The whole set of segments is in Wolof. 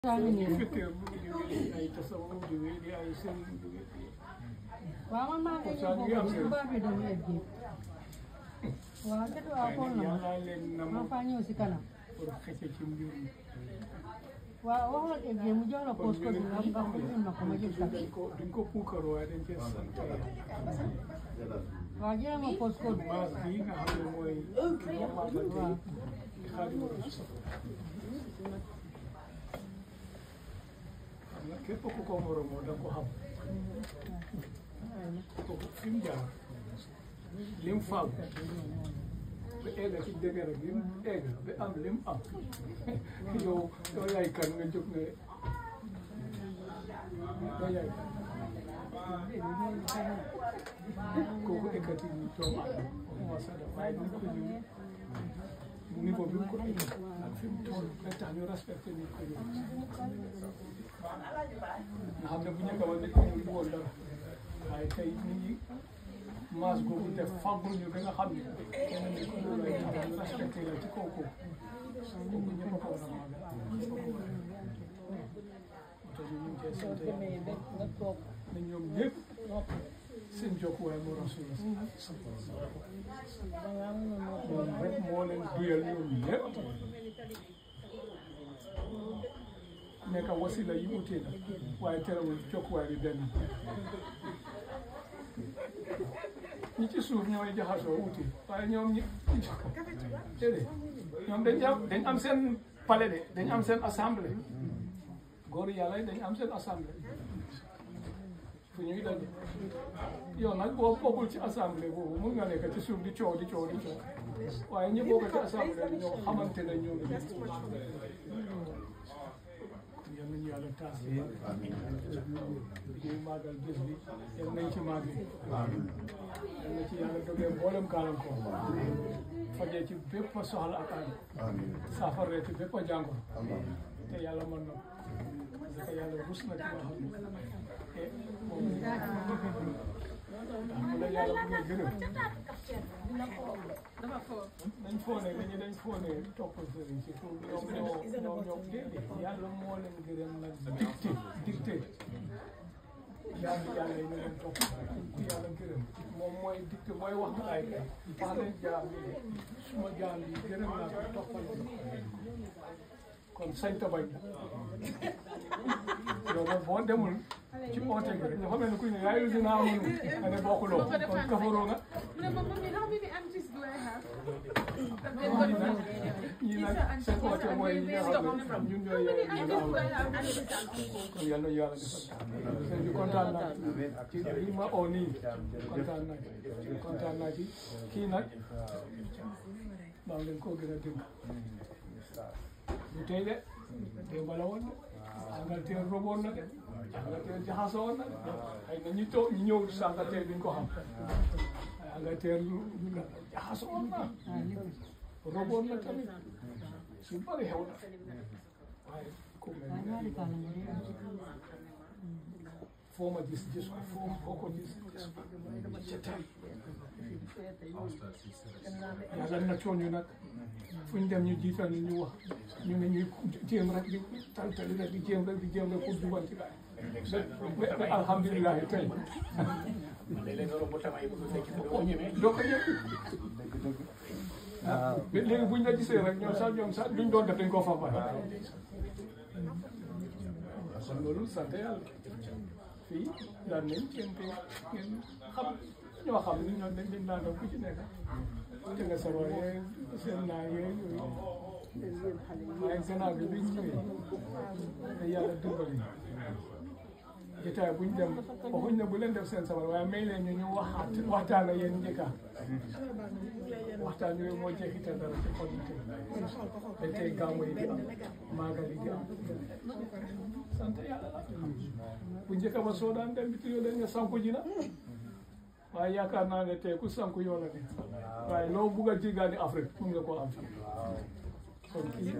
fekkee mu ngi jógee ay tasawuf jógee di ay sëriñ jógee di waaw man maa ngi Saa ngi am ñëw seen- foofu baax bi doon egg waaw jot waa waaye xool nag na ma yàlla leen na ma ma faa ñëw si kanam pour xëcc ci mbir mi waaw wax la egg mu jox la post code bi nga nga ubbil ma ko ma jël duñ sax ko duñ ko puukar waaye dañ cee sant yàlla waaw jëlal ma post code maas bii nga xam ne mooy ñoo maagal waaw di Xaadimu Rasuul xam nga képp ku ko moromoo da nga ko xam kooku fi mu jaar lim faam ba egg ci dëgër bi mu egg ba am lim am yow yow yaay kan nga jóg ne yow yaay kan kooku ekkati ñu doomu aadama waxuma sax dafa waaye nit ko ñu niveau bi mu ko indi ak fi mu toll ba tax ñu respecté nit ko ñu nga xam ne bu njëkk ba nit ko ñu woon dara waaye tey nit ñi maas googu def fàggul ñu ba nga xam ne kenn nit ko ñu lay tax ñu respecté la ci kaw kooku kooku ñëpp a ko war a maagal ñëpp a ko war a moo tax ñu ngi koy sant yàlla ne ñoom ñëpp seen jokkuwaay moo rasul moom rek moo leen duyal ñoom ñëpp nekk wasila yi utee na waaye terewul jokkuwaay bi benn ñi ci suuf ñooy jaxasoo uti waaye ñoom ñi déedéet ñoom dañ am dañ am seen palais de dañ am seen assemblée góor yàlla yi dañ am seen assemblée fu ñuy daje yow nag boo bokkul ci assemblée boobu mun nga nekk ci suuf di coow di coow di coow waaye ñi bokk ci assemblée bi ñoo xamante ne ñoom ñoom yal nañu yàlla taas yi ñuy màggal bés bi yal nañ ci màgg yal na ci yàlla dogee mboolem gàllankoor fajee ci bépp soxla ak aay saafaree ci bépp jàngoro te yàlla mën na ko parce que yàlla rus na ci nga xam ne te moom mu la yàlla bu ngay gërëm dañ foone dañu dañ foone topp sëriñ si pour ñoom ñoo ñoom ñoom déedéet yàlla moo leen gërëm nag dicté dicté yàlla yàlla yi ñu leen topp ku yàlla gërëm moom mooy dicté mooy wax ay kay wax leen jaam yi suma jaam yi gërëm naa ko toppal kon sañ ta bañ yow nag boo demul ci oote gi rek dafa mel ni kuy ne yaa yu dinaa amul nga ne bokkuloo kon kafaroo nga ñii nag ñii nag seen oote mooy ñi nga xam ne ñun ñooy yaay ñu nga am kon yal na yàlla defal sëñ bi kontaan naa ci lii ma oo nii kontaan naa ci kontaan naa ci kii nag maa ngi leen koo gën a dénk du tey de démb la woon de Angleterre roboon na de Angleterre jaxasoo woon na de xëy na ñu toog ñu ñëw si Angleterre duñ ko xam waaye Angleterre lu lu jaxasoo woon na roboon na tamit su bëri xew na waaye ku mel waaw ñaari ni kaala nga dee am foo ma gis gis ko foo foo ko gis gis ko ca tey yàlla na cooñu nag fu ñu dem ñu jiital ñu ñu wax ñu ne ñuy jéem rek di tantali rek di jéem rek di jéem rek pour jubal ci gaay ba ba alhamdulilah tey doo ko ñëw ah léegi buñ la gisee rek ñoom sax ñoom sax luñ doon def dañ koo fa bàyyi kon loolu sant yàlla fii daan nañ kenn kay ngeen xam ñoo xam ni ñoom dañ dañ daan def ku ci nekk te nga sabo yee seen naa yee yooyu waaye gannaaw bi biñ ñëwee te yàlla dimbali jotaay buñ dem waxuñ ne bu leen def seen sabar waaye may leen ñu ñu waxaat waxtaan ak yéen njëkka waxtaan yooyu moo jeexital dara ci xol yi tey dañ tey gàmmu yi di am maagal yi di am sant yàlla la bu njëkk ba soo daan dem biti yoo dañ ne sanku ji na waaye yaakaar naa ne tey ku sanku yoo la ne waaye loo bugg a jéggaani Afrique mun nga koo am fii kon kii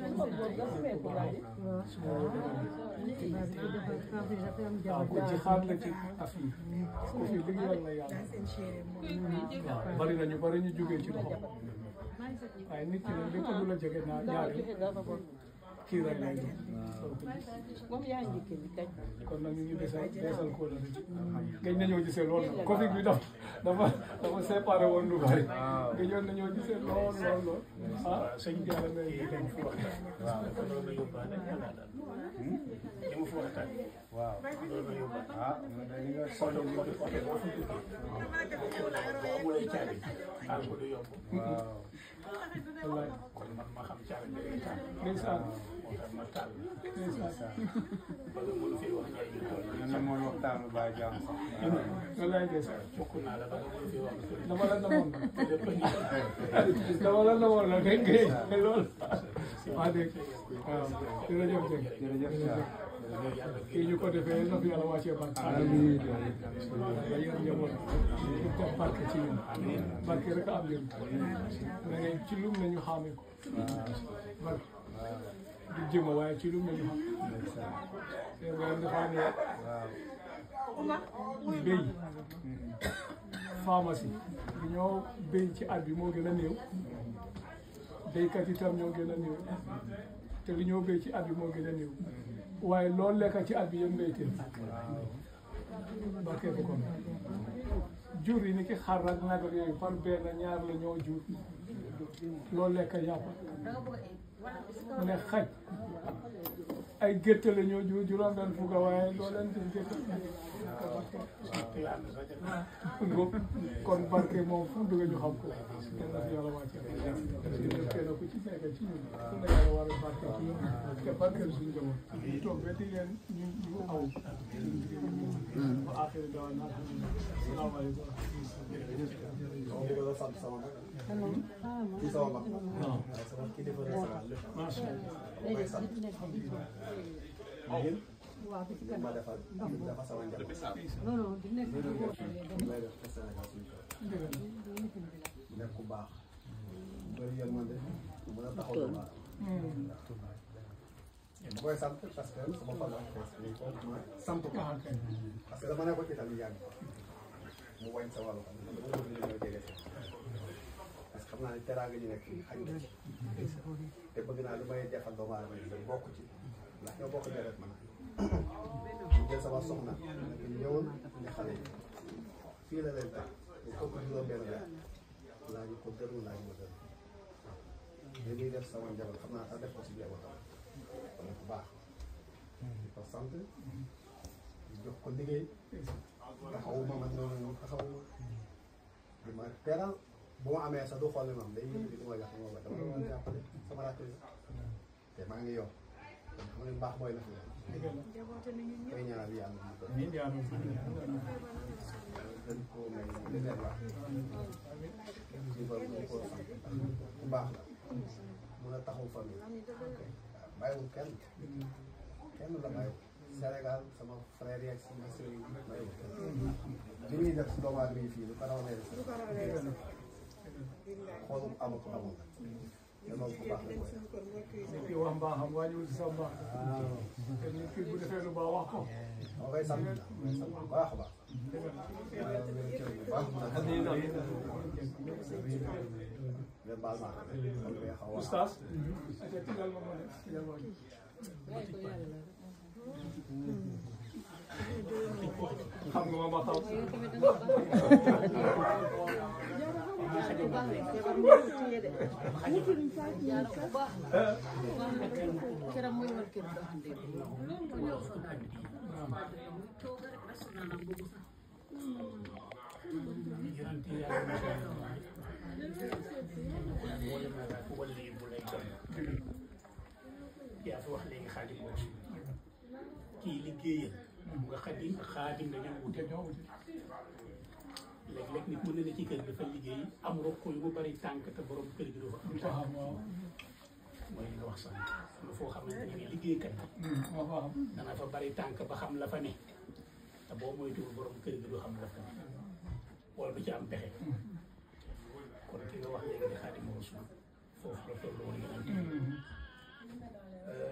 waaw ku ci xaar la ci affaire ku fi liggéeyal la yàlla waaw bari na ñu bari ñu jógee ci loxo waaye nit ki nag lépp lu la jege naa ñaari kii rek lay doon moom yaa ngi kii kañ. kon nag ñu ngi desal desal ko la rek gëj nañoo gisee lool nag Covid bi dafa dafa dafa séparé woon lu bari gëjoon nañoo gisee lool lool lool ah sëñ bi yàlla may ñu dem fu waxtaan loolu la yóbbaale yàlla daal li mu fu waxtaan waaw loolu la yóbbaale ah man de li nga oto bi oto oto boo fa duggee boo amulee caabi xaal ko du yomb waaw wallaay kon man ma xam caabi bi ngay taal ndeysaan moo tax ma taal ndeysaan ba nga mënu fi wax ñay ñu toll man na mooy waxtaanu Baye Jaam sax wallaay ndeysaan bokk naa la ba nga mënu fi wax dama la namoon lépp dama la namoon la dégg nga lool waa dégg waaw jërëjëf dégg jërëjëf Cheikh kii ñu ko defee na fi yàlla wàccee barke amiin ba yéen njaboot ñu def barke ci yéen barke rek am ngeen da ngay ci lum nañu xaamee ko barke du jëma waaye ci lum nañu xam te borom dafa ne béy pharmacie bi ñoo béy ci at bi moo gën a néew béykat itam ñoo gën a néew te li ñoo béy ci at bi moo gën a néew waaye loolu lekk ci at bi yëpp mbéyteel barke bu kon jur yi ni ki xar ak nag ak yooyu par benn ñaar la ñoo jur loolu lekk yàpp mu ne xaj ay gétt la ñoo jur juróom benn fukk waaye loo leen di gétt ngóob kon barke moom fu mu dugg ñu xam ko kenn na fi yàlla wàcce ñu kenn ku ci nekk ci ñun fu ne yàlla war a barke ci ñun te barkeel suñu jamono ñu toog ba di leen ñu ñu aw ba axiri dawa na salaamaaleykum dama bëgg a sant sama mag kii sama mag waaw sama kilifa la sama lépp macha allah dama koy sant yéen waaw bi ci li ma defal dafa sama njaboot non non di nekk li ñu def li may def pour Sénégal suñu kër mu nekk ku baax bëri yërmande mën a taxaw lu baax dama koy sant parce que sama fan la fees ko ma sant ko parce que dama nekkoon ci tamit yàgg mu wañ sa wàllu xam ne dama bëgg ñu ñëw jege si parce que xam naa ne teraanga ji nekk fii xañ na ci te bëgg naa lu may defal doomu aadama yi bokk ci ndax ñoo bokk deret man ñu jël sama soxna nag ñëwoon ne xale yi fii la leen tax ñu ëpp juróom benn weer laaj ko gërëm laaj ma gërëm li muy def sama njaboot xam naa sax def ko si njabootam kon bu baax di ko sant di jox ko liggéey taxawuma man noonu ñoom taxawuma di ma teral bu ma amee sax du xool ne moom day yëngu di ma jox ma ba dama doon jàppale sama rakk yi te maa ngi yor kon xam ne mbaax mooy la fi koy ñaanal yàlla mu ko amiin yaa rabbi gën koo may li leen wax ci ba mu ko sant bu baax la mun a taxaw famille bàyyiwul kenn kenn la bàyyiwul Sénégal sama frère yeeg sama sëriñ bàyyiwul kenn li muy def si doomu aadama yi fii lu ko raw lay def xoolu amul ko amul te loolu bu baax la koy def nit ki wax mbaaxam wàññiwul si sa mbaax te nit ki bu defee lu baax wax ko moo koy sant koy sant bu baax a baax yàlla wér cër bu baax ngeen baal ma xam nga xaw a oustaz ate tigal ma ma ne tigal ma xam nga ma ma xam yaa fi wax léegi xaadim boobu kii liggéeyal nga xadim xaadim dañoo wute ñoo wuti léeg-léeg nit mën na ne ci kër dafa liggéey am rokk yu mu bari tànk te borom kër gi du fa am du tànk taxam waaw mooy li nga wax sax am na foo xamante ne liggéeykat bi moo fa am dana fa bari tànk ba xam la fa ne te boo moytuwul borom kër gi du xam la fa ne wala du ci am pexe kon ki nga wax léegi di xaadim rasul foofu la toll woon yeneen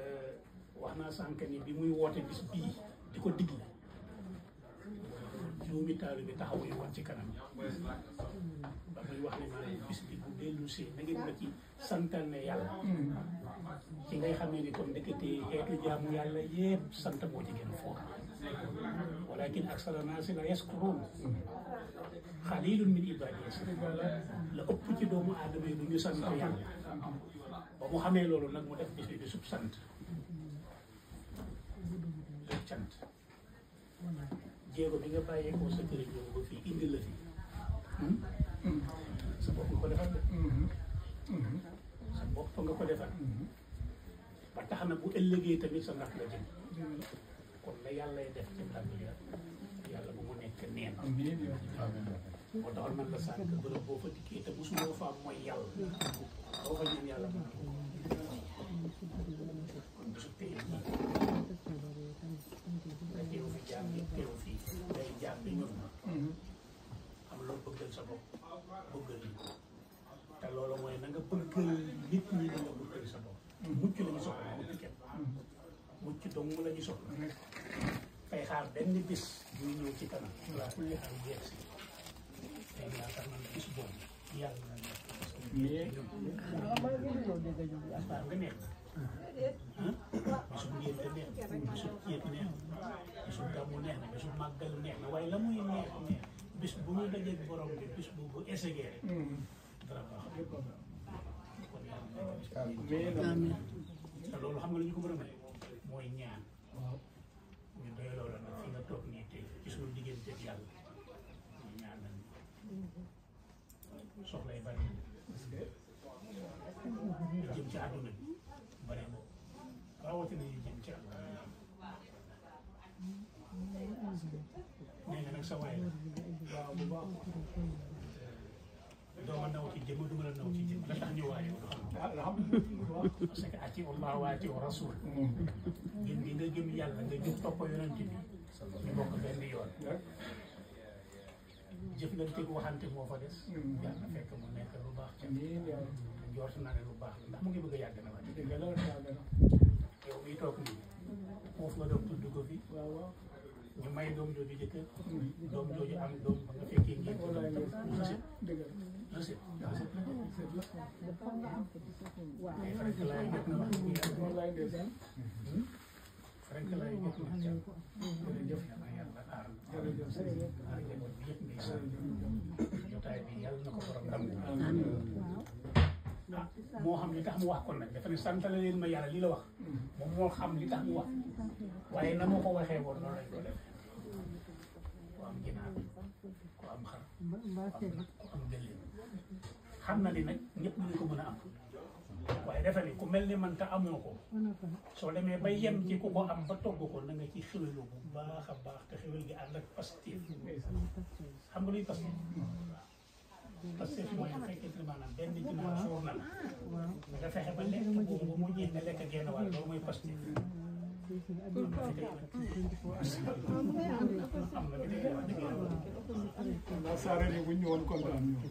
wax naa sànq ni bi muy woote bis bii di ko digle juróomi taalu bi taxaw yi woon ci kanam ba muy wax ne maanaam bis bi bu dellu si na ngeen ma ci santal ne yàlla ci ngay xamee ni kon ndekete xeetu jaamu yàlla yépp sant moo ci gën a foor walakin aksara naasi la yaskuruun xalilun min ibadiya la ëpp ci doomu aadama yi du ñu sant yàlla ba mu xamee loolu nag mu def bis bi bisub sant bisub cant jéego bi nga bàyyeekoo sa kër ñëw ba fii indi la fi sa bopp nga ko defal de sa bopp nga ko defal ba tax na bu ëllëgee tamit sa ndax la jëm kon la yàllay def ci ndam bi yàlla bu mu nekk neen moo taxoon man la sànq bërëb boo fa dikkee te mosuloo fa am mooy yàlla boo fa ñaan yàlla moom kon bisu tey jii nga teew fi jaam yi teew fi day jaam bi ñun am loo bëggal sa bopp bëggal yi te loolu mooy na nga bëggal nit ñi na nga bëggal sa bopp mucc la ñu soxla mucc kenn mucc dong la ñu soxla fay xaar benn bis buy ñëw ci kanam wala kulli xaal jeex si tey yaakaar naa ne bis boobu yàlla na nekk parce que ñun xaar nga neex ah bisu ngénte neex na bisu ceet neex na bisu gàmmu neex na bisu màggal neex na waaye la muy neex neex bis bu muy dajeeg borom bi bis bu bu essayé rek dara baax kon yàlla nekk bis bu amiin te loolu xam nga lu ñu ko mën a may mooy ñaan ñu doy loolu nag fi nga toog nii tey ci suñu diggante ak yàlla ñu ñaan nañ soxlay bari yu jëm ci àdduna bi bari na rawatina yu jëm ci àdduna nee nga nag sa waay la waaw bu baax doo ma naw ci jëmm du ma la naw ci jëmm la tax ñu waaye du xam parce que ati Allah wa ati rasul gëm gi nga gëm yàlla nga jóg topp yonent bi ñu bokk benn yoon jëflante gu waxante moo fa des yàlla na fekk mu nekk lu baax ca njort naa ne lu baax ndax mu ngi bëgg a yàgg na waat yow miy toog nii foofu nga doon tudd ko fi ñu may doom jooju jëkkër doom jooju am doom ba nga fekkee ngeen ko doom reset reset reset ay frank laay jot na wax dëgg yàlla frank laay jot na jërëjëf yàlla yàlla aar aar njaboot bi yëpp ngay sant jotaay bi yàlla na ko borom ndam ah moo xam li tax mu wax kon nag dafa ne santale leen ma yàlla li la wax moom moo xam li tax mu wax waaye na ma ko waxee woon noonu lañ ko def ku am ginaar ku am xar ku am gëléem xam na ni nag ñëpp ñu ko mën a am waaye dafa ni ku mel ni man te amoo ko soo demee ba yem ci ku ko am ba togg ko na nga ci xéwélu bu baax a baax te xéwél gi ànd ak pastif xam nga luy pastif pastif mooy bu fekkee ne maanaam benn ginaar suur na la nga fexe ba lekk boobu ba mu jeex nga lekk genn wàll loolu mooy pastif am na bi tey wax dëgg yàlla naa saare ni bu ñu ñëwoon kontaan ñu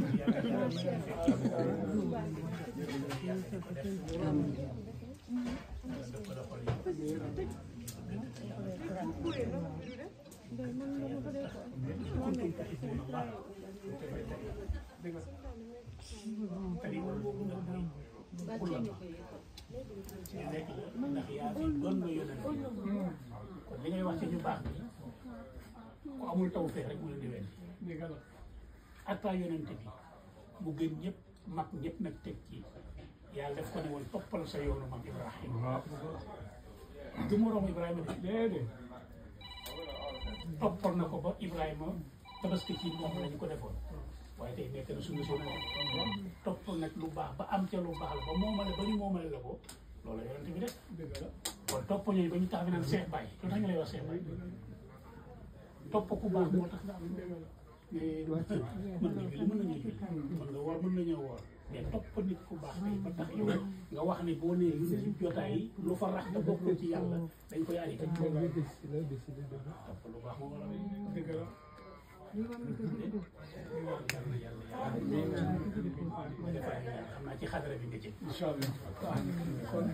ndax yaa fi doon na yonent kon li ngay wax ci ñu baax ni ku amul taw feex rek mu leen di wenn dégg la atta yonent bi mu gën ñëpp mag ñëpp nag teg ci yàlla def ko ne woon toppal sa yoonu mag Ibrahima du moroom Ibrahima de déedéet toppal na ko ba Ibrahima tabaski ci moom la ñu ko defoon waaye tey nekk na suñu suñu toppal nag lu baax ba am ca lu baax la ba moomale ba ñu moomale la ko loolu yonent bi def dégg la kon topp ñooñu ba ñu tax fi naan Cheikh Baye lu tax ñu lay wax Cheikh Baye topp ku baax moo tax nga am dégg la mais mën nga julli mën nañu julli mën nga woor mën nañoo woor mais topp nit ku baax tey ba tax yow nga wax ni boo nee lu ci jotaay yi lu fa rax te bokkul ci yàlla dañ koy arrêté topp lu baax moo waral dégg la xam naa ci xadara bi nga jëm incha allah kon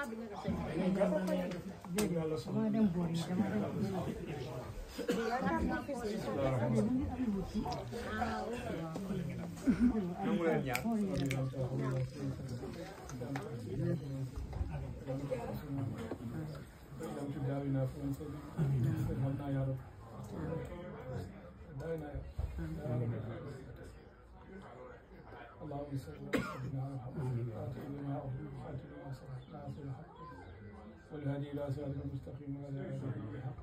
yàlla sax dama dem boor yi dama dem nangu leen ñaan يوم تداوينا فمن سلم ارحمنا يا رب داوينا يا رب اللهم صل على سيدنا محمد فاتح لما أغلق فاتح لما سبق ناصر الحق والهدي إلى صراط المستقيم وعلى آله الحق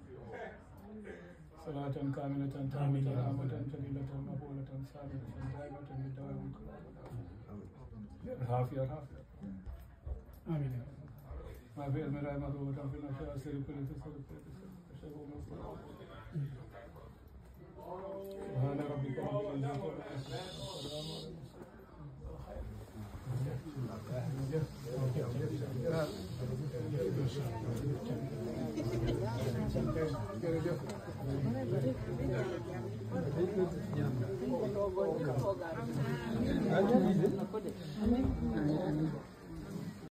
صلاة كاملة تامة عامة جليلة مقبولة ثابتة دائمة بالدوام العافية العافية آمين يا رب ما في المرأة مضبوطة في الأشياء سير كل تسر كل تسر سبحان ربك رب العزة عما يصفون والسلام على المرسلين